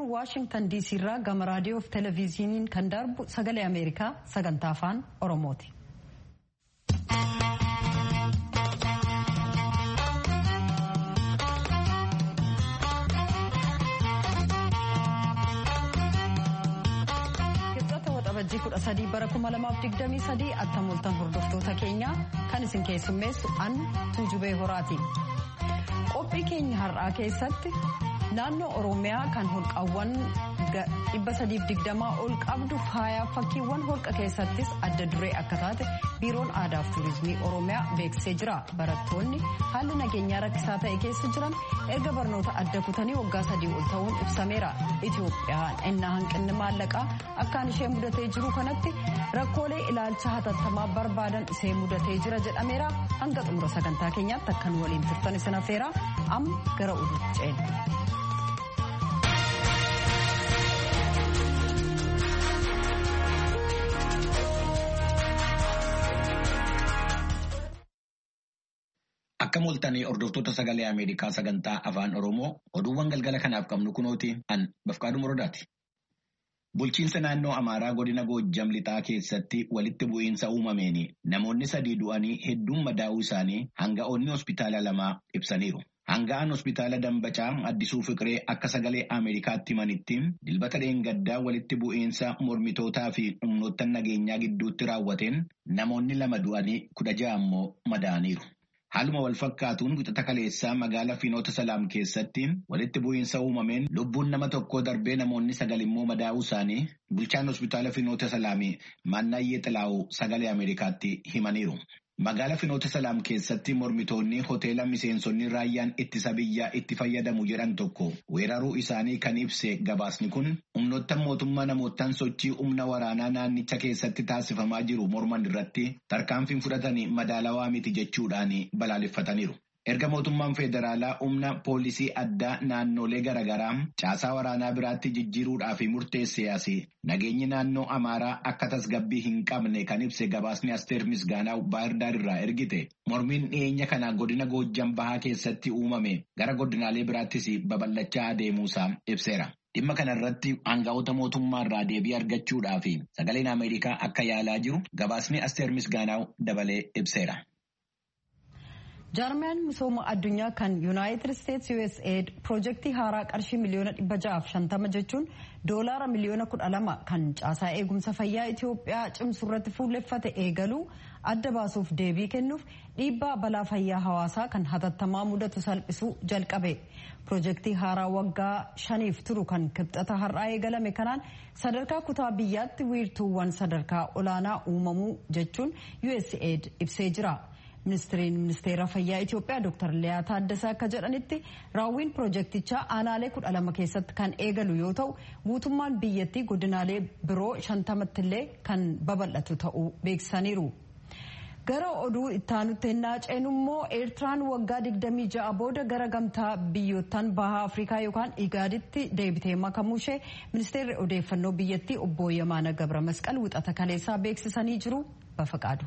waashingtan diisii irraa gama raadiyoo fi televezyiiniin kan darbu sagalee ameerikaa sagantaa afaan oromooti. Waxabajjii kudha sadii bara kuma lamaaf digdamii sadii attamoltan hordoftoota keenya kan isin keessummeessu an tuujubee horaati. Qophii keenya har'aa keessatti naannoo Oromiyaa kan holqaawwan dhibba sadiif digdamaa ol qabdu faayaa fakkiiwwan holqa keessattis adda duree akka taate biiroon aadaa fi tuurizimii Oromiyaa beeksisee jira. Barattoonni haalli nageenyaa rakkisaa ta'e keessa jiran erga barnoota adda kutanii waggaa sadii ol ta'uun ibsameera. Itoophiyaan ennaa hanqinni maallaqaa akkaan ishee mudatee jiru kanatti rakkoolee ilaalcha hatattamaa barbaadan ishee mudatee jira jedhameera. Hanga xumura sagantaa keenyaatti akkan waliin turtan isin affeera amma gara oduutti ceena. Akka mul'atanii hordoftoota sagalee Ameerikaa sagantaa afaan Oromoo oduuwwan galgala kanaaf qabnu kunooti an bafqaadhu morodaati. Bulchiinsa naannoo Amaaraa godina Goojjam lixaa keessatti walitti bu'iinsa uumameen namoonni sadii du'anii hedduun madaa'uu isaanii hanga'oonni hospitaala lamaa ibsaniiru. Hanga'aan hospitaala Dambacaa Addisuu Fiqiree akka sagalee Ameerikaatti himanitti dilbata dheengaddaa walitti bu'iinsa mormitootaa fi humnoottan nageenyaa gidduutti raawwateen namoonni lama du'anii kudha ja'a ammoo madaa'aniiru. Haaluma wal fakkaatuun wixata kaleessaa magaalaa Finoota Salaam keessatti walitti bu'iinsa uumameen lubbuun nama tokkoo darbee namoonni sagal immoo madaa'uu isaanii bulchaan hospitaala Finoota Salaamii Maannaayyee Xilaa'uu sagalee Ameerikaatti himaniiru. Magaalaa Finoota Salaam keessatti mormitoonni hoteela miseensonni raayyaan ittisa biyyaa itti fayyadamu jedhan tokko weeraruu isaanii kan ibse gabaasni kun humnoottan mootummaa namootaan sochii humna waraanaa naannicha keessatti taasifamaa jiru morman irratti tarkaanfiin fudhatanii madaalawaa miti jechuudhaan balaaleffataniiru. Erga mootummaan federaalaa humna poolisii addaa naannolee garaagaraa caasaa waraanaa biraatti jijjiiruudhaaf murteessee asii nageenyi naannoo Amaaraa akka tasgabbii hin qabne kan ibse gabaasni Asteer Misgaanaa Baahirdaar irraa ergite mormiin dhiyeenya kana godina Goojjam Bahaa keessatti uumame gara godinaalee biraattis babal'achaa adeemuusaa ibseera. Dhimma kanarratti aangaa'ota mootummaa irraa deebii argachuudhaaf sagaleen Ameerikaa akka yaalaa jiru gabaasni Asteer Misgaanaa dabalee ibseera. jaarmiyaan misooma addunyaa kan yuunaayitid isteetsi usaid piroojeektii haaraa qarshii miliyoona dhibba ja'aaf shantama jechuun doolaara miliyoona kudha lama kan caasaa eegumsa fayyaa itiyoophiyaa cimsu irratti fuulleffate eegaluu adda baasuuf deebii kennuuf dhiibbaa balaa fayyaa hawaasaa kan hatattamaa mudatu salphisuu jalqabe piroojeektii haaraa waggaa shaniif turu kan kibxata har'aa eegalame kanaan sadarkaa kutaa biyyaatti wiirtuuwwan sadarkaa olaanaa uumamuu jechuun usaid ibsee jira. ministiriin ministeera fayyaa Itiyoophiyaa Dr. Liyaa Taaddasaa akka jedhanitti raawwiin piroojeektichaa aanaalee kudha lama keessatti kan eegalu yoo ta'u guutummaan biyyattii godinaalee biroo shantamatti illee kan babal'atu ta'uu beeksisaniiru. Gara oduu ittaanutti hennaa ceenu immoo Eertiraan waggaa 26 booda gara gamtaa biyyoottan bahaa Afrikaa yookaan Igaaditti deebitee makamuu ishee ministeerri odeeffannoo biyyattii obbo Yamaana Gabra Masqal wixata kaleessaa beeksisanii jiru bafaqaadu.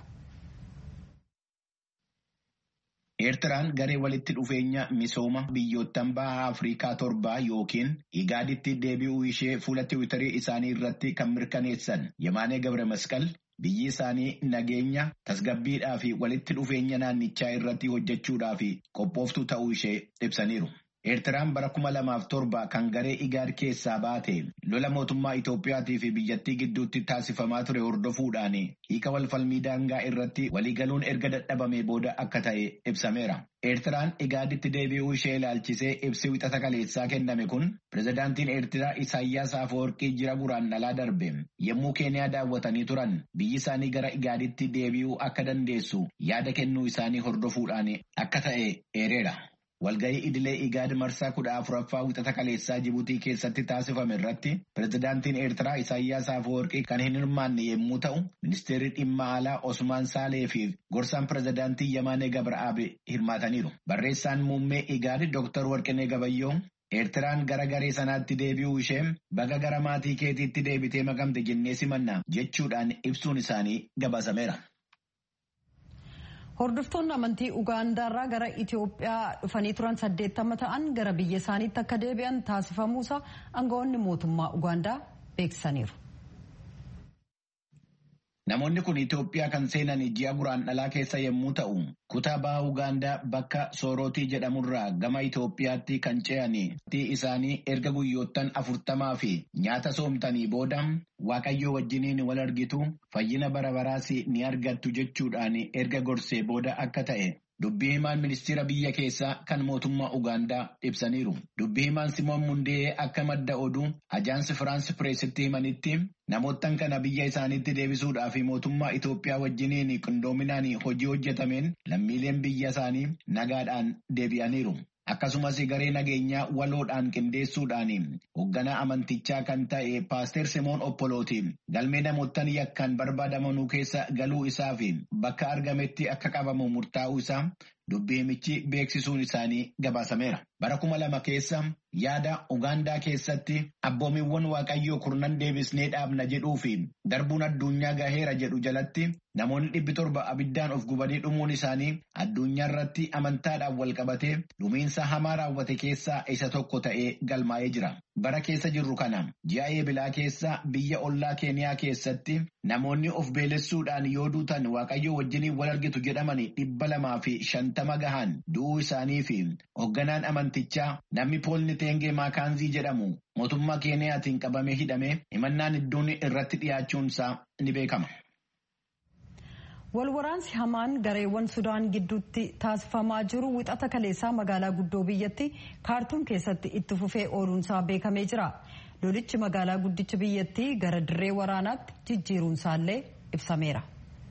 Eertiraan garee walitti dhufeenya misooma biyyoottan bahaa Afrikaa torbaa yookiin Igaaditti deebi'uu ishee fuula tiwiitarii isaanii irratti kan mirkaneessan Yamaanee Gabre Masqal biyyi isaanii nageenya tasgabbiidhaa fi walitti dhufeenya naannichaa irratti hojjechuudhaa fi qophooftuu ta'uu ishee ibsaniiru. Eertiraan bara kuma lamaaf torba kan garee Igaad keessaa baate lola mootummaa Itoophiyaatii fi biyyattii gidduutti taasifamaa ture hordofuudhaan hiika walfalmii daangaa irratti waliigaluun erga dadhabamee booda akka ta'e ibsameera. Eertiraan Igaaditti deebi'uu ishee ilaalchisee ibsi wixata kaleessaa kenname kun pirezidaantiin Eertiraa Isaayyaas Afeworqii jira guraandhalaa darbe yommuu Keeniyaa daawwatanii turan biyyi isaanii gara Igaaditti deebi'uu akka dandeessu yaada kennuu isaanii hordofuudhaan akka ta'e eereera. Walgahii idilee Igaad marsaa kudha afuraffaa wixata kaleessaa Jibuutii keessatti taasifame irratti pirezidaantiin Eertiraa Isaayyaas Afeworqii kan hin hirmaanne yommuu ta'u, ministeerri dhimma alaa Osmaan Saalee fi gorsaan pirezidaantii Yamaanee Gabra'aab hirmaataniiru. Barreessaan muummee Igaad Dr. Warqinee Gabayyoo Eertiraan gara garee sanaatti deebi'uu ishee baga gara maatii keetiitti deebitee makamte jennee simanna jechuudhaan ibsuun isaanii gabaasameera. Hordoftoonni amantii Ugaandaarraa gara Itoophiyaa dhufanii turan saddeettama ta'an gara biyya isaaniitti akka deebi'an taasifamuusaa aangawoonni mootummaa Ugaandaa beeksisaniiru. Namoonni kun Itoophiyaa kan seenan ji'a guraandhalaa keessa yommuu ta'u, kutaa baha Ugaandaa bakka Soorootii jedhamurraa gama Itoophiyaatti kan ce'anii isaanii erga guyyoottan afurtamaa fi nyaata soomtanii booda Waaqayyoo wajjiniin wal argitu fayyina bara baraas ni argattu jechuudhaan erga gorsee booda akka ta'e. Dubbii himaan ministeera biyya keessaa kan mootummaa Ugaandaa ibsaniiru. Dubbii himaan Simoon Mundee akka madda oduu ajaansi Firaansi Pireesitti himanitti namoottan kana biyya isaaniitti deebisuudhaaf mootummaa Itoophiyaa wajjiniin qindoominaan hojii hojjetameen lammiileen biyya isaanii nagaadhaan deebi'aniiru. Akkasumas garee nageenyaa waloodhaan qindeessuudhaan hoogganaa amantichaa kan ta'e paaster Simoon Oppolooti galmee namoottan yakkaan barbaadamanuu keessa galuu isaa fi bakka argametti akka qabamu murtaa'uu isaa dubbii himichi beeksisuun isaanii gabaasameera. Bara kuma lama keessa yaada Ugaandaa keessatti abboomiiwwan Waaqayyoo kurnan deebisnee dhaabna jedhuu fi darbuun addunyaa gaheera jedhu jalatti namoonni dhibbi torba abiddaan of gubanii dhumuun isaanii addunyaa irratti amantaadhaan wal qabatee dhumiinsa hamaa raawwate keessaa isa tokko ta'ee galmaa'ee jira. Bara keessa jirru kana ji'a eebilaa keessa biyya ollaa keeniyaa keessatti namoonni of beelessuudhaan yoo duutan Waaqayyoo wajjiniin wal argitu jedhamanii dhibba lamaa fi shantama gahan du'uu isaanii fi hoogganaan amantichaa namni poolni teengee maakaanzii jedhamu mootummaa keeniyaatiin qabamee hidhamee himannaan iddoon irratti dhiyaachuunsaa ni beekama. Walwaraansi hamaan gareewwan Sudaan gidduutti taasifamaa jiru wixata kaleessaa magaalaa guddoo biyyatti kaartuum keessatti itti fufee ooluunsaa beekamee jira. Lolichi magaalaa guddicha biyyattii gara dirree waraanaatti jijjiiruunsaallee ibsameera.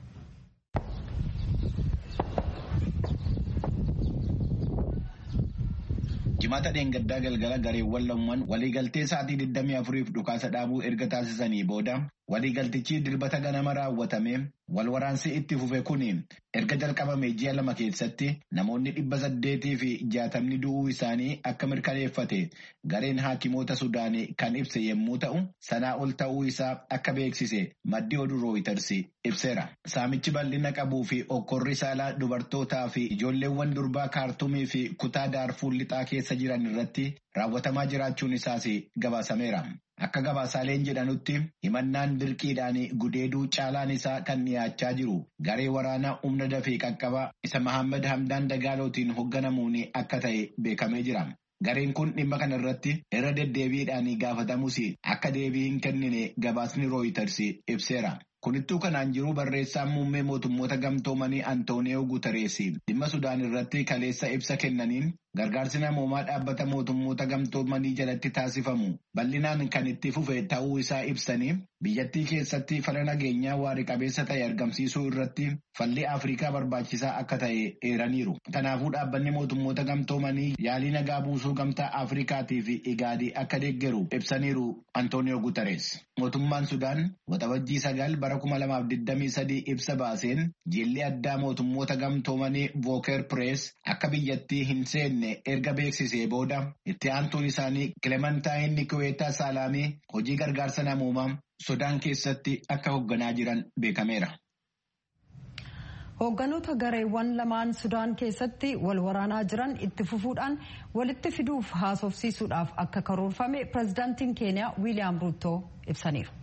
Jimaata dheengaddaa galgala gareewwan lamaan waliigaltee sa'aatii 24f dhukaasa dhaabuu erga taasisanii booda waliigaltichi dilbata ganama raawwatame wal waraansi itti fufe kun erga jalqabame ji'a lama keessatti namoonni dhibba saddeetii fi jaatamni du'uu isaanii akka mirkaneeffate gareen haakimoota Sudaanii kan ibse yommuu ta'u sanaa ol ta'uu isaa akka beeksise maddi oduu rooyiters ibseera. Saamichi bal'ina qabuu fi okkorri saalaa dubartootaa fi ijoolleewwan durbaa kaartumii fi kutaa daarfuur lixaa keessa jiran irratti raawwatamaa jiraachuun isaas gabaasameera. Akka gabaasaaleen jedhanutti himannaan dirqiidhaan gudeeduu caalaan isaa kan dhiyaachaa jiru garee waraanaa humna dafee qaqqabaa isa Mahammad Hamdaan Dagaalootiin hoogganamuun akka ta'e beekamee jira. Gareen kun dhimma kana irratti irra deddeebiidhaan gaafatamus akka deebii hin kennine gabaasni rooyiters ibseera. Kunittuu kanaan jiru barreessaan muummee mootummoota gamtoomanii Antooniyoo Guutarees dhimma Sudaan irratti kaleessa ibsa kennaniin gargaarsi namoomaa dhaabbata mootummoota gamtoomanii jalatti taasifamu bal'inaan kan itti fufe ta'uu isaa ibsanii biyyattii keessatti fala nageenyaa waarii qabeessa ta'e argamsiisuu irratti falli Afrikaa barbaachisaa akka ta'e eeraniiru. Kanaafuu dhaabbanni mootummoota gamtoomanii yaalii nagaa buusuu gamtaa Afrikaatii fi Igaadii akka deeggaru ibsaniiru Antooniyoo Guutarees. Mootummaan Sudaan waxabajjii sagal bara kuma lamaaf digdamii sadii ibsa baaseen jilli addaa mootummoota gamtoomanii Vooker Pirees akka biyyattii hin seenne erga beeksisee booda itti aantuun isaanii Kilementaayin Nikuweetaa Saalaamii hojii gargaarsa namoomaa Sudaan keessatti akka hoogganaa jiran beekameera. Hoogganoota gareewwan lamaan Sudaan keessatti wal waraanaa jiran itti fufuudhaan walitti fiduuf haasofsiisuudhaaf akka karoorfame pirezidaantiin Keeniyaa Wiiliyaam Ruuttoo ibsaniiru.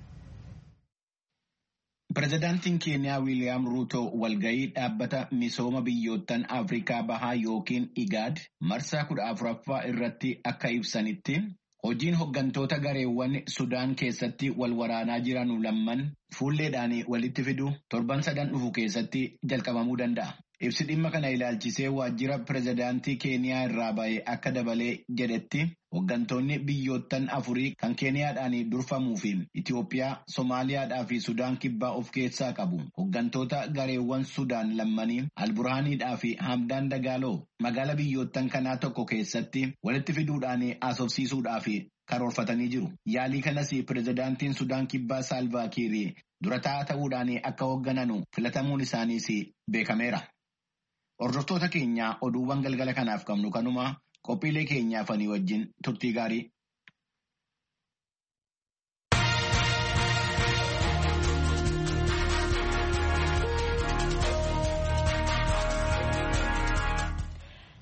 Pireezidaantiin Keeniyaa Wiiliyaam Ruuto walgahii dhaabbata misooma biyyoottan Afrikaa Bahaa yookiin IGAD marsaa kudha afuraffaa irratti akka ibsanitti hojiin hooggantoota gareewwan Sudaan keessatti wal waraanaa jiran lamman fuulleedhaan walitti fidu torban sadan dhufu keessatti jalqabamuu danda'a. Ibsi dhimma kana ilaalchisee waajjira pireezidaantii Keeniyaa irraa ba'e akka dabalee jedhetti hooggantoonni biyyoottan afurii kan Keeniyaadhaan durfamuu fi Itoophiyaa, Somaaliyaadhaa fi Sudaan kibbaa of keessaa qabu. Hooggantoota gareewwan Sudaan lammanii Alburhaaniidhaa fi Hamdaan Dagaaloo magaala biyyoottan kanaa tokko keessatti walitti fiduudhaan haasofsiisuudhaaf karoorfatanii jiru. Yaalii kanas pireezidaantiin Sudaan kibbaa Saalvaakiir dura taa'aa ta'uudhaan akka hooggananu filatamuun isaaniis beekameera. Hordoftoota keenya oduuwwan galgala kanaaf qabnu kanuma qophiilee keenyaaf ani wajjin turtii gaarii.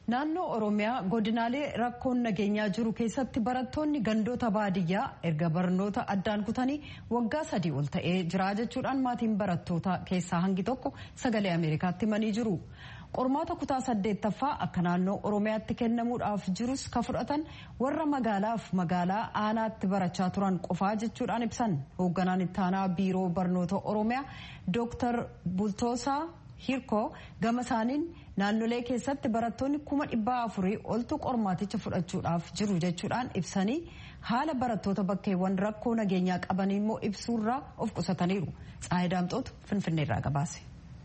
Naannoo Oromiyaa godinaalee rakkoon nageenyaa jiru keessatti barattoonni gandoota baadiyyaa erga barnoota addaan kutanii waggaa sadii ol ta'ee jira jechuudhaan maatiin barattoota keessaa hangi tokko sagalee Ameerikaatti himanii jiru. Qormaata kutaa saddeettaffaa akka naannoo Oromiyaatti kennamuudhaaf jirus ka fudhatan warra magaalaaf magaalaa aanaatti barachaa turan qofaa jechuudhaan ibsan. Hoogganaan itti aanaa biiroo barnoota Oromiyaa Dooktar Bultoosaa Hirkoo gama isaaniin naannolee keessatti barattoonni kuma dhibbaa afurii oltu qormaaticha fudhachuudhaaf jiru jechuudhaan ibsanii haala barattoota bakkeewwan rakkoo nageenyaa qaban immoo ibsuurraa of qusataniiru. Tsaayi Daamxootu Finfinneerraa gabaase.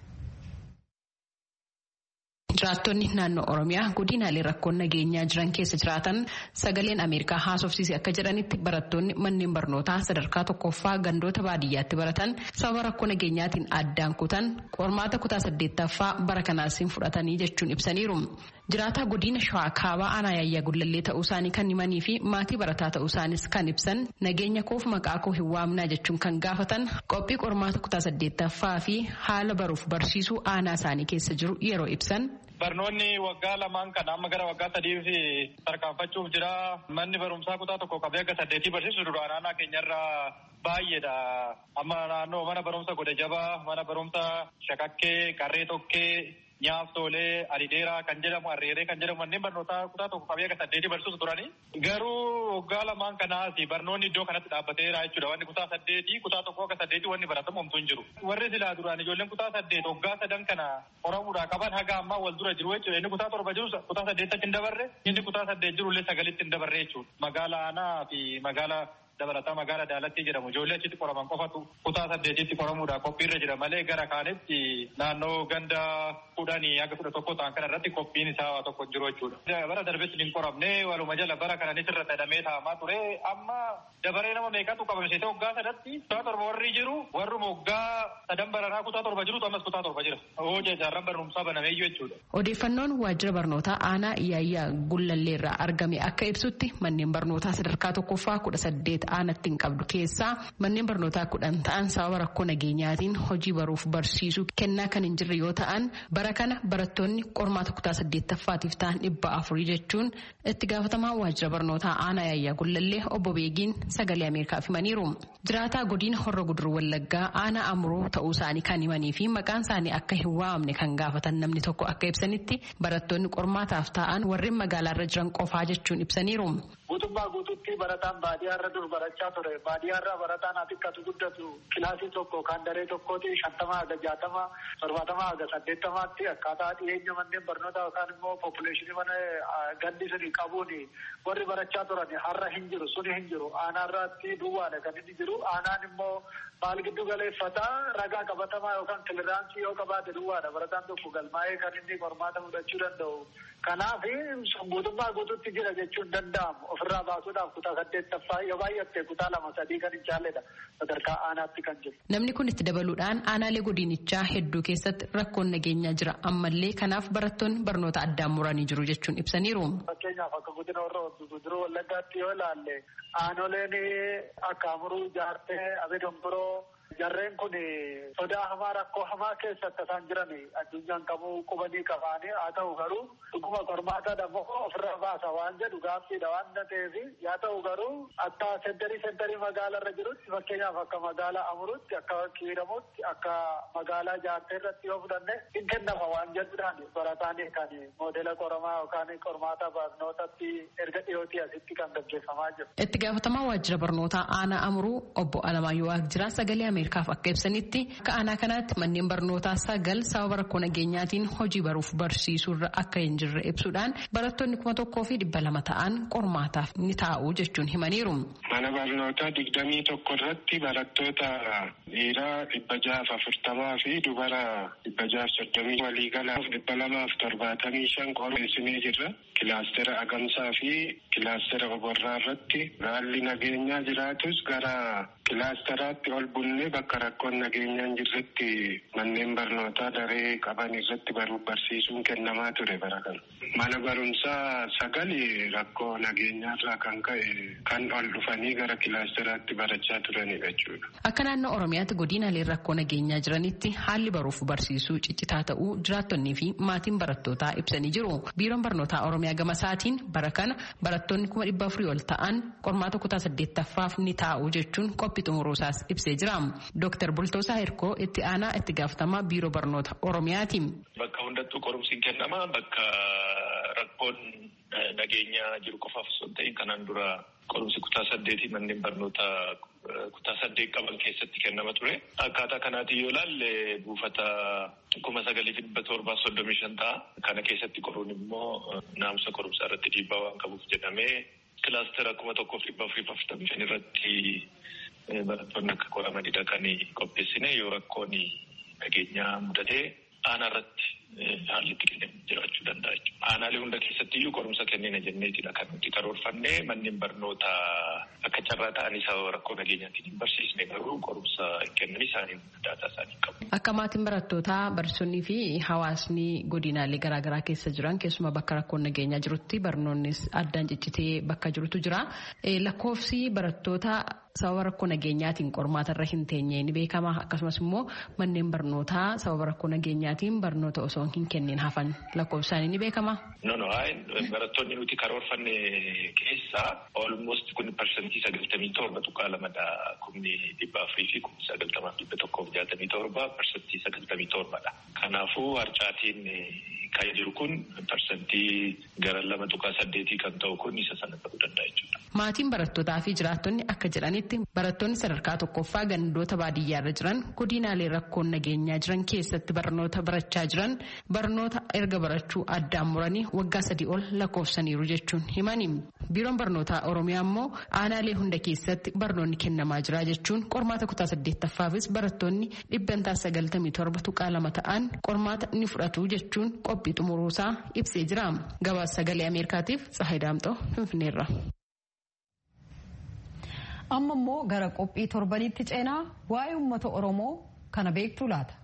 Jiraattonni naannoo Oromiyaa godinaalee rakkoon nageenyaa jiran keessa jiraatan sagaleen Ameerikaa haasofsiise akka jedhanitti barattoonni manneen barnootaa sadarkaa tokkoffaa gandoota baadiyyaatti baratan sababa rakkoo nageenyaatiin addaan kutan qormaata kutaa saddeettaffaa bara kanaasiin fudhatanii jechuun ibsaniiru. Jiraataa godina Shawaa Kaabaa aanaa yaayyaa gullallee ta'uu isaanii kan himanii fi maatii barataa ta'uu isaanis kan ibsan nageenya koof maqaa koo hin waamnaa jechuun kan gaafatan qophii qormaata kutaa saddeettaffaa fi haala baruuf barsiisuu aanaa isaanii keessa jiru yeroo ibsan. Barnoonni waggaa lamaan kana amma gara waggaa sadiif tarkaanfachuuf jira. Manni barumsaa kutaa tokko qabee akka saddeetii barsiisu duraan aanaa keenyarraa baay'eedha. Amma naannoo mana barumsa godhe jabaa, mana barumsa shakakkee, qarree tokkee, nyaaftoolee, adideeraa kan jedhamu, arreeree kan jedhamu manneen barnootaa kutaa tokko qabee akka saddeetii barsiisu turani. Garuu waggaa lamaan kanaas barnoonni iddoo kanatti dhaabbateera jechuudha. Wanni kutaa saddeetii, kutaa tokko akka saddeetii wanni baratamu homtuu hin jiru. Warri silaa duraan ijoolleen kutaa saddeet waggaa sadan kana qoramuudhaa qaban haga ammaa wal dura jiru jechuudha. Inni kutaa torba jiru kutaa saddeettatti hin dabarre, inni kutaa saddeet jiru illee sagalitti hin dabarre jechuudha. Magaalaa aanaa fi magaalaa dabalataa magaala daalatti jedhamu ijoollee achitti qoraman qofatu kutaa saddeetitti qoramuudha qophiirra jira malee gara kaanitti naannoo ganda kudhanii haga kudha tokko ta'an kana irratti qophiin isaa tokko jiru jechuudha. Bara darbetti hin qoramne waluma jala bara kananis irra sadamee taa'amaa ture amma dabaree nama meeqatu qabamsiise waggaa sadatti kutaa torba warri jiru warruma waggaa sadan baranaa kutaa torba jirutu ammas kutaa torba jira. Hojii jaarran barumsaa banameeyyuu jechuudha. Odeeffannoon waajjira barnootaa aanaa Iyaayyaa Gullalleerraa argame akka ibsutti manneen barnootaa sadarkaa tokkoffaa kudha saddeet aanatti hin qabdu keessaa manneen barnootaa kudhan ta'an sababa rakkoo nageenyaatiin hojii baruuf barsiisuu kennaa kan hin jirre yoo ta'an bara kana barattoonni qormaata kutaa saddeettaffaatiif ta'an dhibba afurii jechuun itti gaafatamaa waajjira barnootaa aanaa yaayyaa gullallee obbo Beegiin sagalee Ameerikaaf himaniiru. Jiraataa godina horra guduruu wallaggaa aanaa amuroo ta'uu isaanii kan himanii fi maqaan isaanii akka hin waamne kan gaafatan namni tokko akka ibsanitti barattoonni qormaataaf ta'an warreen magaalaarra jiran qofaa jechuun ibsaniiru. Guutummaa guututti barataan baadiyyaarra dur barachaa ture. Baadiyyaarra barataan atikkatu guddatu kilaasii tokko kan daree tokkooti shantama haga jaatama torbaatama haga saddeettamaatti akkaataa dhiyeenya manneen barnootaa yookaan immoo poppuleeshinii mana gandi suni qabuun warri barachaa turan har'a hin jiru suni hin jiru aanaarratti duwwaadha kan inni jiru aanaan immoo maal giddu galeeffataa ragaa qabatamaa yookaan kiliraansii yoo qabaate duwwaadha barataan tokko galmaa'ee kan inni qormaata fudhachuu danda'u. Kanaaf guutummaa guututti jira jechuun danda'amu ofirraa baasuudhaaf kutaa saddeettaffaa yoo baay'atte kutaa lama sadii kan hin caalledha sadarkaa aanaatti kan jiru. Namni kun itti dabaluudhaan aanaalee godinichaa hedduu keessatti rakkoon nageenyaa jira ammallee kanaaf barattoonni barnoota addaan muranii jiru jechuun ibsaniiru. Fakkeenyaaf akka godina warra guduruu wallaggaatti yoo ilaalle aanoleen akka amuruu jaartee abedonboroo Jarreen kun sodaa hamaa rakkoo hamaa keessa akka isaan jiran addunyaan qabuu qubanii qabaanii haa ta'u garuu dhuguma qormaata dammoo ofirra baasa waan jedhu gaaffiidha waan ta'eef yaa ta'u garuu akka sentarii sentarii magaalarra jirutti fakkeenyaaf akka magaalaa amurutti akka kiiramutti akka magaalaa jaartee irratti yoo fudhanne hin kennama waan jedhuudhaan barataan kan moodela qoramaa yookaan qormaata barnootatti erga dhiyootii asitti kan gaggeeffamaa jiru. Itti gaafatamaa waajjira barnootaa aanaa amuruu obbo Alamaayyoo Waaqjiraa sagalee Ameerikaaf akka ibsanitti akka aanaa kanaatti manneen barnootaa sagal sababa rakkoo nageenyaatiin hojii baruuf barsiisuurra akka hin jirre ibsuudhaan barattoonni kuma tokkoo fi dhibba lama ta'an qormaataaf ni taa'u jechuun himaniiru. Mana barnootaa digdamii tokko irratti barattoota dhiiraa dhibba jaaf afurtamaa fi dubara dhibba jaaf soddomii waliigalaaf dhibba lamaaf torbaatamii shan qoreessinee jirra. Kilaastera agamsaa fi kilaastera oborraa irratti haalli nageenyaa jiraatus gara kilaasteraatti ol bunnee bakka rakkoon nageenyaa hin jirretti manneen barnootaa daree qaban irratti baruuf barsiisuun kennamaa ture bara kana. Mana barumsaa sagali rakkoo nageenyaarraa kan ka'e kan ol dhufanii gara kilaasteraatti barachaa turanidha jechuudha. Akka naannoo Oromiyaatti godinaalee rakkoo nageenyaa jiranitti haalli baruuf barsiisuu ciccitaa ta'uu jiraattonnii fi maatiin barattootaa ibsanii jiru. Biiroon barnootaa Oromiyaa gama isaatiin bara kana barattoonni kuma dhibba afurii ol ta'an qormaata kutaa saddeettaffaaf ni taa'u jechuun qophii xumuruusaas ibsee jira. Dooktar Bultoosaa Hirkoo itti aanaa itti gaafatamaa biiroo barnoota Oromiyaati. Bakka hundattuu qorumsiin kennama bakka rakkoon nageenyaa jiru qofaaf osoo hin ta'in kanaan dura qorumsi kutaa saddeetii manneen barnoota kutaa saddeet qaban keessatti kennama ture. Akkaataa kanaatiin yoo ilaalle buufata kuma sagalii fi dhibba torbaa soddomii shan ta'a. Kana keessatti qoruun immoo naamusa qorumsaa irratti dhiibbaa waan qabuuf jedhamee kilaastera kuma tokkoof dhibba afurii fi afurtamii shan irratti barattoonni akka qoramanidha kan qopheessine yoo rakkoon nageenyaa mudatee aanaa irratti haalli itti kennamu jiraachuu danda'a jechuudha. Aanaalee hunda keessatti iyyuu qorumsa kennina jenneetidha kan nuti karoorfanne manneen barnootaa akka carraa ta'anii sababa rakkoo nageenyaatiin hin barsiisne garuu qorumsa kennan isaanii daataa isaanii qabu. Akka maatiin barattootaa barsiisonnii fi hawaasni godinaalee garaagaraa keessa jiran keessumaa bakka rakkoon nageenyaa jirutti barnoonnis addaan ciccitee bakka jirutu jira. Lakkoofsi barattoota sababa rakkoo nageenyaatiin qormaata irra hin teenye ni beekama akkasumas immoo manneen barnootaa sababa rakkoo nageenyaatiin barnoota osoo hin kennin hafan lakkoofsi isaanii ni beekama. No no barattoonni nuti karoorfanne keessaa almost kun parsantii sagaltamii torba tuqaa lamadha kumni dhibba afurii fi kumni sagaltamaaf dhibba tokkoof jaatamii torba parsantii sagaltamii torbadha. Kanaafuu harcaatiin kan jiru kun parsantii gara lama tuqaa saddeetii kan ta'u kun isa sana ta'uu danda'a jechuudha. Maatiin barattootaa fi jiraattonni akka jedhanitti barattoonni sadarkaa tokkoffaa gandoota baadiyyaarra jiran godinaalee rakkoon nageenyaa jiran keessatti barnoota barachaa jiran barnoota erga barachuu addaan muranii waggaa sadii ol lakkoofsaniiru jechuun himani. Biiroon barnootaa Oromiyaa immoo aanaalee hunda keessatti barnoonni kennamaa jira jechuun qormaata kutaa saddeettaffaafis barattoonni dhibbantaa sagaltamii torba tuqaa lama ta'an qormaata ni fudhatu jechuun qophii xumuruusaa ibsee jira. Gabaasa sagalee Ameerikaatiif Tsahayi Daamxoo Finfinneerra. amma immoo gara qophii torbanitti ceenaa waa'ee uummata oromoo kana beektuu laata.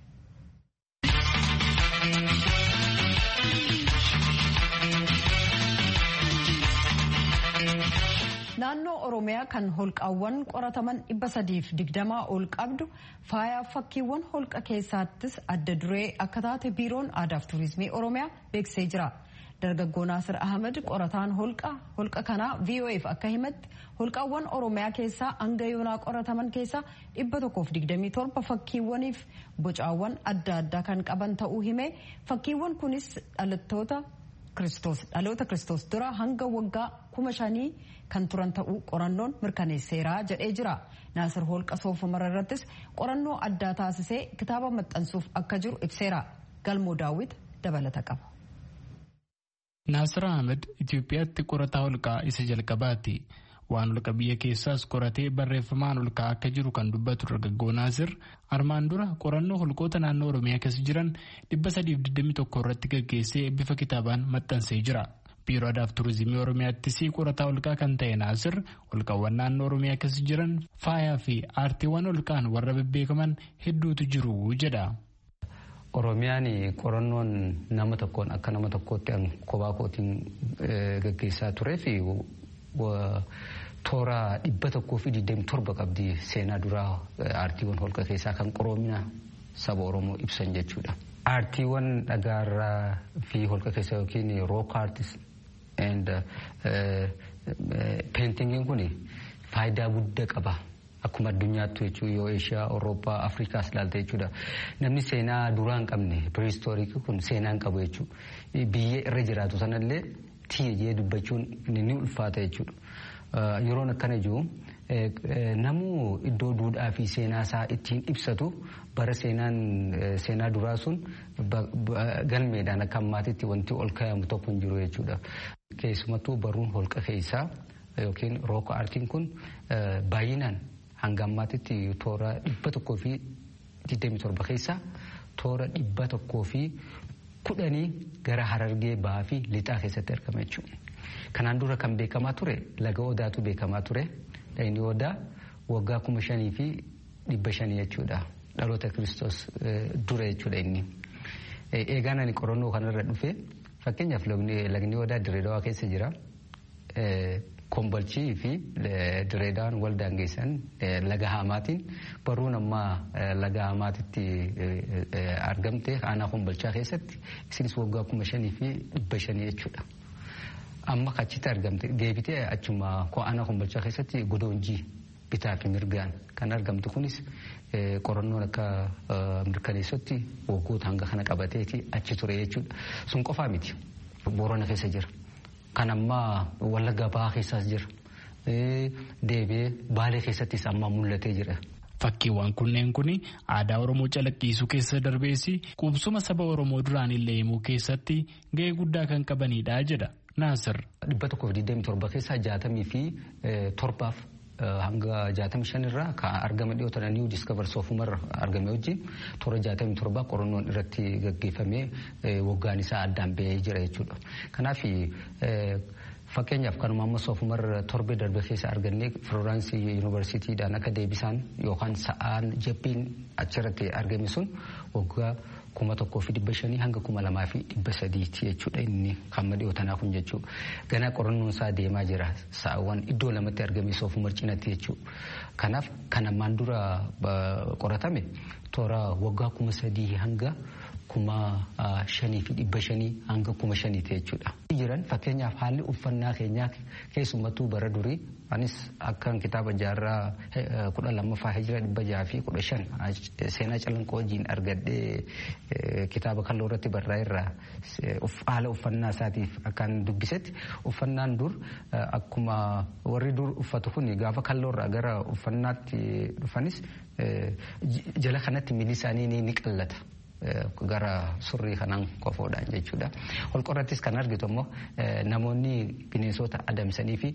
naannoo oromiyaa kan holqaawwan qorataman dhibba sadiif digdamaa ol qabdu faayaa fakkiiwwan holqa keessaattis adda duree akka taate biiroon aadaaf tuurizimii oromiyaa beeksisee jira. dargaggoo Naasir Ahmed qorataan holqa holqa kanaa VOAf akka himatti holqaawwan Oromiyaa keessaa hanga yoonaa qorataman keessaa dhibba tokkoof digdamii torba fakkiiwwaniif bocaawwan adda addaa kan qaban ta'uu hime fakkiiwwan kunis dhalattoota Kiristoos dhaloota Kiristoos dura hanga waggaa kuma shanii kan turan ta'uu qorannoon mirkaneesseera jedhee jira. Naasir holqa soofumar irrattis qorannoo addaa taasisee kitaaba maxxansuuf akka jiru ibseera. Galmoo daawwit dabalata qaba. Naasir Ahmed Itoophiyaatti qorataa holqaa isa jalqabaati. Waan holqa biyya keessaas qoratee barreeffamaan holqaa akka jiru kan dubbatu dargaggoo Naasir armaan dura qorannoo holqoota naannoo Oromiyaa keessa jiran 321 irratti gaggeessee bifa kitaabaan maxxansee jira. Biiroo Aadaaf Turizimii Oromiyaattis qorataa holqaa kan ta'e Naasir holqawwan naannoo Oromiyaa keessa jiran faayaa fi aartiiwwan holqaan warra bebbeekaman hedduutu jiru jedha. Oromiyaan qorannoon nama tokkoon akka nama tokkootti kophaa kootiin gaggeessaa turee fi toora dhibba tokkoo fi digdami torba qabdi seenaa duraa aartiiwwan holqa keessaa kan qoroomina saba Oromoo ibsan jechuudha. Aartiiwwan dhagaarraa fi holqa keessa yookiin rook aartis and peentingiin kun faayidaa guddaa qaba. Akkuma addunyaattu jechuun yoo Eeshiyaa, Awurooppaa, Afrikaas ilaalta jechuudha. Namni seenaa duraa hin qabne piristooriikii kun seenaa hin qabu jechuudha. Biyya irra jiraatu sanallee tiyya jee dubbachuun ni ulfaata jechuudha. Yeroon akkana jiru namuu iddoo duudhaa fi seenaa isaa ittiin ibsatu bara seenaan seenaa duraa sun galmeedhaan akka ammaatitti wanti ol kaa'amu tokko hin jiru jechuudha. Keessumattuu baruun holqa keessaa yookiin rooka aartiin kun baay'inaan hanga ammaatitti toora dhibba tokkoo fi digdami torba keessaa toora dhibba tokkoo fi kudhanii gara harargee bahaa fi lixaa keessatti argama jechuudha. Kanaan dura kan beekamaa ture laga odaatu beekamaa ture. Lagni odaa waggaa kuma shanii fi dhibba shanii jechuudha. Dhaloota kiristoos dura jechuudha inni. Eegaan ani qorannoo kanarra dhufe fakkeenyaaf lagni odaa Dirreedawaa keessa jira. Kombolchii fi Direedawaan wal daangeessan laga Haamaatiin baruun ammaa laga Haamaatitti argamte aanaa Kombolchaa keessatti isinis waggaa kuma shanii fi dhibba shanii jechuudha. Amma achitti argamte deebitee achuma aanaa Kombolchaa keessatti godoonjii bitaa fi mirgaan kan argamtu kunis qorannoon akka mirkaneessotti waggoota hanga kana qabateeti achi ture jechuudha. Sun qofaa miti. Boorana keessa jira. Kan ammaa Wallagga Bahaa keessaas jira. Deebi'ee Baalee keessattis amma mul'atee jira. Fakkiiwwan kunneen kun aadaa Oromoo calaqqisiisuu keessa darbeessi qubsuma saba Oromoo duraan illee himuu keessatti gahee guddaa kan qabanidha jedha Naasir. Dhibba tokkoof digdamii torba keessaa jaatamii fi torbaaf hanga jaatamii shanirraa kan argama dhiyootan niiwu diiskavar soofumarra argame wajjin toora jaatamii torbaa qorannoon irratti gaggeeffamee waggaan isaa addaan ba'ee jira jechuudha. Kanaaf fakkeenyaaf kanuma amma soofumarra torbee darbe keessa argannee Firooransii yuunivarsiitiidhaan akka deebisaan yookaan sa'aan jabbiin achirratti argame sun waggaa kuma tokkoo fi dhibba shanii hanga kuma lamaa fi dhibba sadiiti jechuudha inni kan dhiyootanaa kun jechuudha. Ganaa qorannoon isaa deemaa jira sa'aawwan iddoo lamatti argame soofumar cinatti jechuudha. Kanaaf kan ammaan dura qoratame toora waggaa kuma sadii hanga kuma shanii fi dhibba shanii hanga kuma shaniiti jechuudha. Jiran fakkeenyaaf haalli uffannaa keenyaa keessumattuu bara durii anis akkan kitaaba jaarraa kudha lammaffaa hijira dhibba jaha fi kudha shan seenaa calanqoo wajjin argadhee kitaaba kalloo irratti barraa'e irraa haala uffannaa isaatiif akkaan dubbisetti uffannaan dur akkuma warri dur uffatu kun gaafa kalloo irraa gara uffannaatti dhufanis jala kanatti miilli isaanii ni qallata. gara surrii kanaan qofoodhaan jechuudha. Holqorrattis kan argitu immoo namoonni bineensota adamsanii fi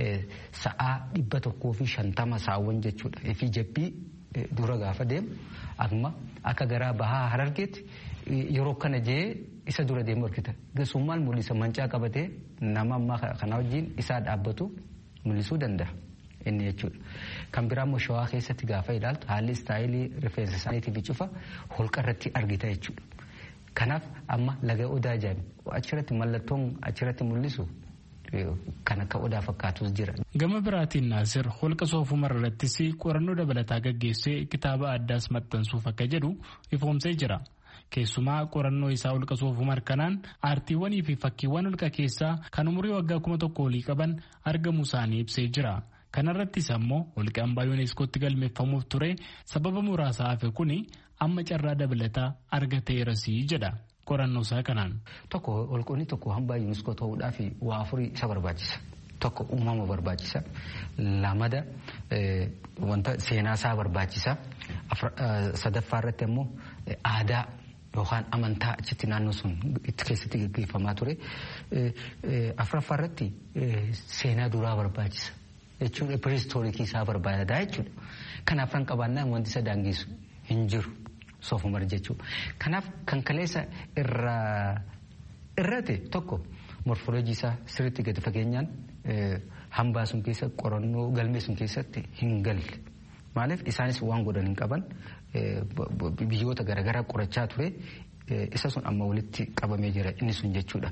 sa'aa dhibba tokkoo fi shantama saawwan jechuudha. Fi jabbii dura gaafa deemu akkuma akka garaa bahaa harargeetti yeroo kana jee isa dura deemu argita. Gasummaan mul'isa mancaa qabatee nama ammaa kana wajjin isaa dhaabbatu mul'isuu danda'a. inni jechuudha. Kan biraa immoo shawaa keessatti gaafa ilaaltu haalli istaayilii rifeensa isaaniitiif cufa holqa irratti argita jechuudha. Kanaaf amma laga odaa jaami achirratti mallattoon achirratti mul'isu kan akka odaa fakkaatus jira. Gama biraatiin Naasir holqa soofumar irrattis qorannoo dabalataa gaggeessee kitaaba addaas maxxansuuf akka jedhu ifoomsee jira. Keessumaa qorannoo isaa holqa soofumar kanaan aartiiwwanii fi fakkiiwwan holqa keessaa kan umurii waggaa kuma tokko olii qaban argamuu isaanii ibsee jira. Kanarrattis ammoo holqi hambaa yuuneeskootti galmeeffamuuf ture sababa muraasa hafe kuni amma carraa dabalataa argateerasii jedha qorannoo isaa kanaan. Tokko holqoonni tokko hambaa yuuneeskoo ta'uudhaaf waa afurii isa barbaachisa. Tokko uumama barbaachisa. Lamada wanta seenaa isaa barbaachisa. Sadaffaa irratti ammoo aadaa yookaan amantaa achitti naannoo sun itti keessatti gaggeeffamaa ture. Afuraffaa irratti seenaa duraa barbaachisa. jechuudha piristoorikii isaa barbaadaa jechuudha. Kanaaf kan qabaannaan wanti isa daangessu hin jiru soofumar jechuudha. Kanaaf kan kaleessa irraa irrate tokko morfooloojii isaa sirriitti gadi fageenyaan hambaa sun keessa qorannoo galmee sun keessatti hin galle. Maaliif isaanis waan godhan hin qaban biyyoota garaagaraa qorachaa ture isa sun amma walitti qabamee jira inni sun jechuudha.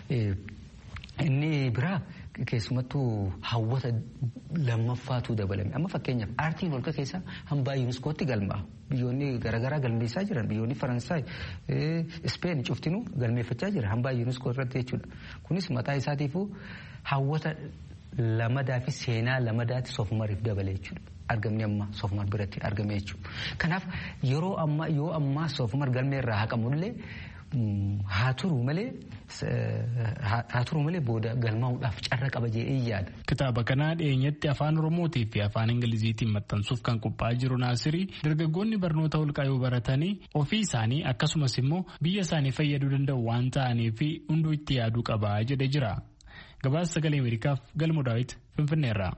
Inni biraa keessumattuu hawwata lammaffaatu dabalame. Amma fakkeenyaaf aartiin holqa keessaa hambaa yuuniskootti galmaa. Biyyoonni garaagaraa galmeessaa jiran biyyoonni Faransaay, Ispeen cuftinuu galmeeffachaa jira hambaa yuuniskoo irratti jechuudha. Kunis mataa isaatiifuu hawwata lamadaa fi seenaa lamadaatti soofumariif dabale jechuudha. Argamni amma soofumar biratti argame jechuudha. Kanaaf yeroo ammaa yoo ammaa soofumar galmee irraa haqamullee haa turu malee haa turu malee booda galmaa'uudhaaf carra qaba jedhee yaada. Kitaaba kana dhiyeenyatti afaan Oromootii fi afaan Ingiliziitiin maxxansuuf kan qophaa'aa jiru Naasirii dargaggoonni barnoota holqaa yoo baratanii ofii isaanii akkasumas immoo biyya isaanii fayyaduu danda'u waan ta'aniif hunduu itti yaaduu qaba jedhee jira. Gabaasa sagalee Ameerikaaf galmoo daawwiti Finfinneerraa.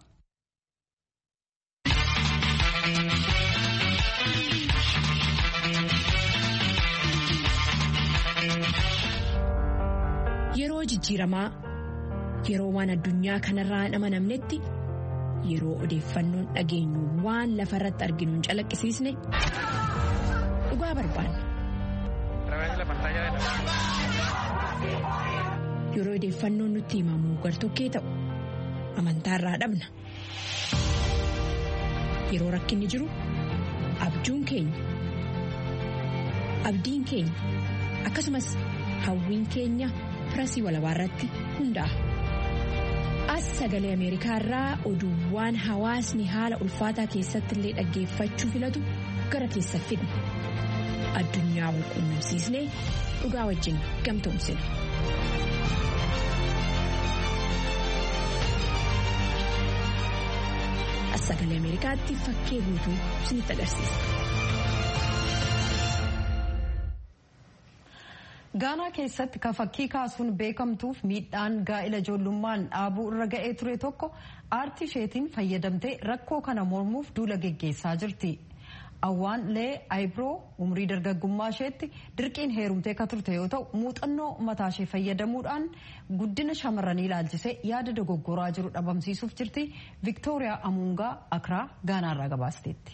Yeroo jijjiiramaa yeroo waan addunyaa kanarraa hin amanamnetti yeroo odeeffannoon dhageenyu waan lafarratti arginu hin calaqqisiisne dhugaa barbaanna. Yeroo odeeffannoon nutti himamu gartokkee ta'u amantaarraa dhabna. Yeroo rakkinni jiru abjuun keenya abdiin keenya akkasumas hawwiin keenya firasii walabaarratti hundaa'a. As sagalee Ameerikaa irraa oduuwwan hawaasni haala ulfaataa keessatti illee dhaggeeffachuu filatu gara keessa fidna. Addunyaa wal quunnamsiisnee dhugaa wajjin gamtoomsina. As sagalee Ameerikaatti fakkee guutuu isinitti agarsiisa. gaanaa keessatti ka fakkii kaasuun beekamtuuf miidhaan gaa'ila ijoollummaan dhaabuu irra ga'ee ture tokko aartii isheetiin fayyadamtee rakkoo kana mormuuf duula geggeessaa jirti. Awwaan lee Ayibroo umrii dargaggummaa isheetti dirqiin heerumtee ka turte yoo ta'u muuxannoo mataa ishee fayyadamuudhaan guddina shamarranii ilaalchisee yaada dogoggoraa jiru dhabamsiisuuf jirti. Viktooriyaa Amuungaa Akraa Gaanaarraa gabaasteetti.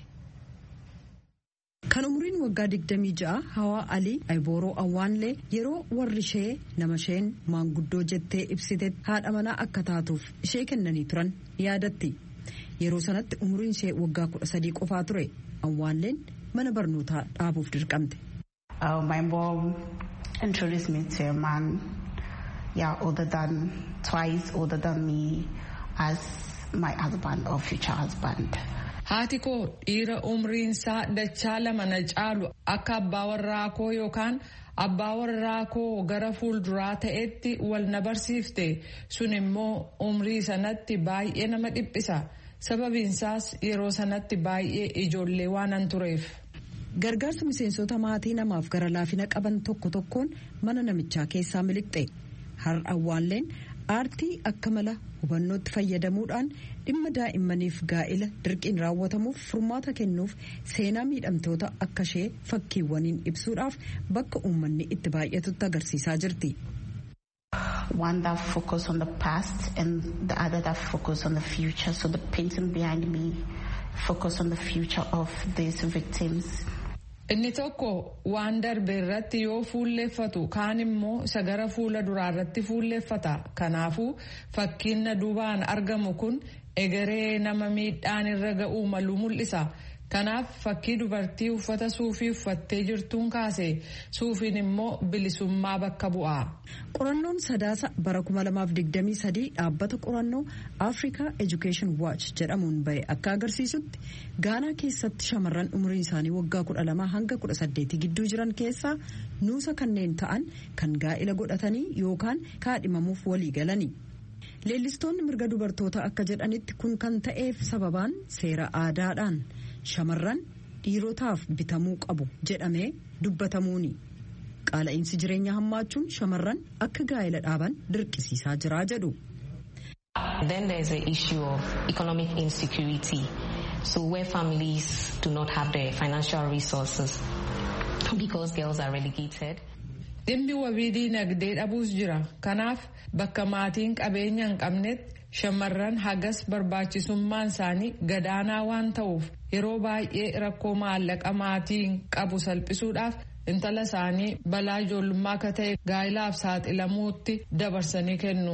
Kan umriin waggaa 26 Hawaa Alii Ayibooroo Awwaanlee yeroo warri ishee nama isheen maanguddoo jettee ibsite haadha manaa akka taatuuf ishee kennanii turan yaadatti. Yeroo sanatti umriin ishee waggaa 13 qofaa ture. Awwaanleen mana barnootaa dhaabuuf dirqamte. My mom introduced me to a man yeah, older than twice older than me as my husband or future husband. Haati koo dhiira umriinsaa dachaa lama na caalu akka abbaa warraa koo yookaan abbaa warraa koo gara fuulduraa ta'etti wal na barsiifte sun immoo umrii sanatti baay'ee nama dhiphisa sababiinsaas yeroo sanatti baay'ee ijoollee waanan tureef. Gargaarsa miseensota maatii namaaf gara laafina qaban tokko tokkoon mana namichaa keessaa miliqxe har'a awwaalleen aartii akka mala hubannootti fayyadamuudhaan dhimma daa'immaniif gaa'ila dirqiin raawwatamuuf furmaata kennuuf seenaa miidhamtoota akka ishee fakkiiwwaniin ibsuudhaaf bakka uummanni itti baay'atutti agarsiisaa jirti. One that focus on the past and the other that focus on the future. So the painting behind me focus on the future of these victims. Inni tokko waan darbe irratti yoo fuulleeffatu kaan immoo isa gara fuula duraa irratti fuulleeffata. Kanaafuu fakkiin na duubaan argamu kun egeree nama miidhaan irra ga'uu malu mul'isa. Kanaaf fakkii dubartii uffata suufii uffattee jirtuun kaase suufiin immoo bilisummaa bakka bu'a. Qorannoon sadaasa bara 2023 dhaabbata qorannoo Africa Education Watch jedhamuun bahe akka agarsiisutti Gaanaa keessatti shamarran umriin isaanii waggaa 12 hanga 18 gidduu jiran keessaa nuusa kanneen ta'an kan gaa'ila godhatanii yookaan kaadhimamuuf walii galani. Leellistoonni mirga dubartoota akka jedhanitti kun kan ta'eef sababaan seera aadaadhaan. shamarran dhiirotaaf bitamuu qabu jedhamee dubbatamuuni qaala'iinsi jireenya hammaachuun shamarran akka gaa'ila dhaaban dirqisiisaa jira jedhu. Then there is the issue of economic insecurity. So where families do not have the financial resources because girls are relegated. Dhimmi wabii diinagdee dhabuus jira. Kanaaf bakka maatiin qabeenya hin qabnetti shamarran hagas barbaachisummaan isaanii gadaanaa waan ta'uuf yeroo baay'ee rakkoo maallaqa maatiin qabu salphisuudhaaf intala isaanii balaa ijoollummaa akka ta'e gaa'ilaaf saaxilamuutti dabarsanii kennu.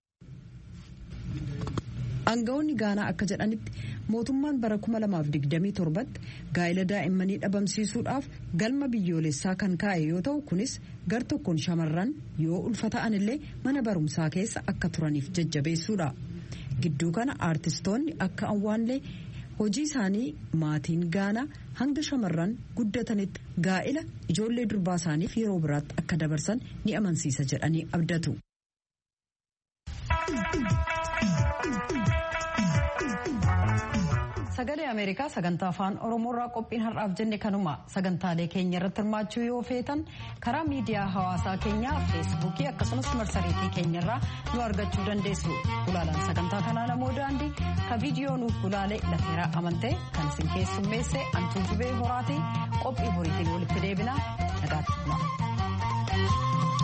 Aangawoonni Gaanaa akka jedhanitti mootummaan bara 2027tti gaa'ila daa'immanii dhabamsiisuudhaaf galma biyyoolessaa kan kaa'e yoo ta'u kunis gar tokkoon shamarran yoo ulfata'an illee mana barumsaa keessa akka turaniif jajjabeessuudha. Gidduu kana aartistoonni akka awwaanlee hojii isaanii maatiin gaanaa hanga shamarran guddatanitti gaa'ila ijoollee durbaa isaaniif yeroo biraatti akka dabarsan ni amansiisa jedhanii abdatu. sagalee ameerikaa sagantaa afaan oromoorraa qophiin har'aaf jenne kanuma sagantaalee keenya irratti hirmaachuu yoo feetan karaa miidiyaa hawaasaa keenyaa feesbuukii akkasumas marsariitii keenyarraa nu argachuu dandeessu gulaalaan sagantaa kanaa namoo daandii ka viidiyoo nuuf gulaalee lafeeraa amantee kan isin keessummeesse antuu jubee horaatii qophii horiitiin walitti deebinaa nagaatti